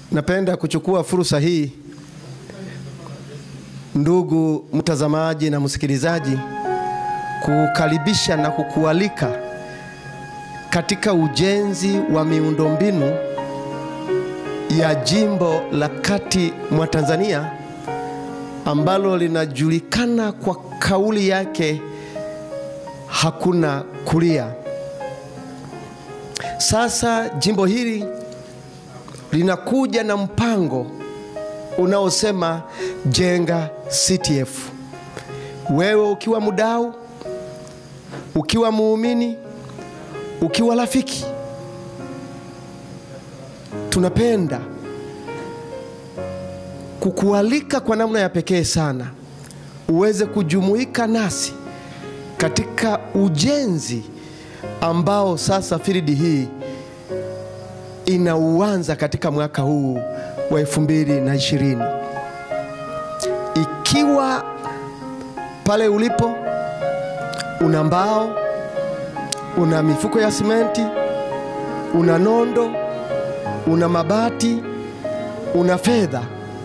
Napenda kuchukua fursa hii, ndugu mtazamaji na msikilizaji, kukaribisha na kukualika katika ujenzi wa miundombinu ya jimbo la kati mwa Tanzania ambalo linajulikana kwa kauli yake hakuna kulia. Sasa jimbo hili linakuja na mpango unaosema jenga CTF. Wewe ukiwa mdau, ukiwa muumini, ukiwa rafiki, tunapenda kukualika kwa namna ya pekee sana uweze kujumuika nasi katika ujenzi ambao sasa firidi hii inauanza katika mwaka huu wa elfu mbili na ishirini. Ikiwa pale ulipo una mbao, una mifuko ya simenti, una nondo, una mabati, una fedha,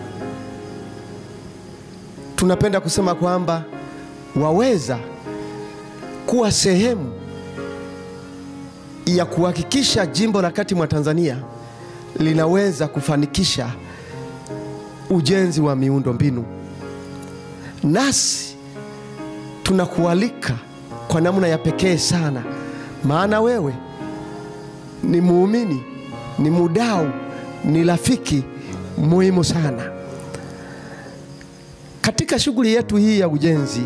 tunapenda kusema kwamba waweza kuwa sehemu ya kuhakikisha jimbo la kati mwa Tanzania linaweza kufanikisha ujenzi wa miundo mbinu. Nasi tunakualika kwa namna ya pekee sana, maana wewe ni muumini, ni mudau, ni rafiki muhimu sana katika shughuli yetu hii ya ujenzi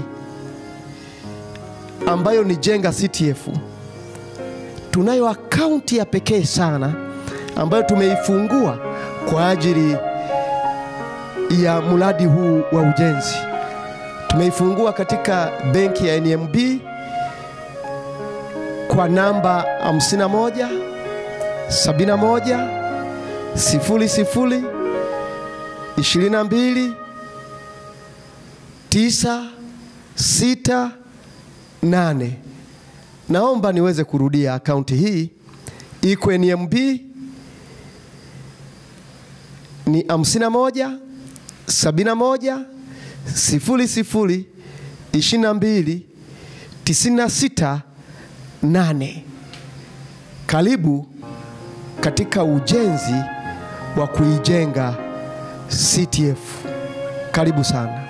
ambayo ni jenga CTF. Tunayo akaunti ya pekee sana ambayo tumeifungua kwa ajili ya mradi huu wa ujenzi. Tumeifungua katika benki ya NMB kwa namba 51 71 00 22 9 6 8. Naomba niweze kurudia akaunti hii iko NMB ni 51 71 00 22 96 8. Karibu katika ujenzi wa kuijenga CTF. Karibu sana.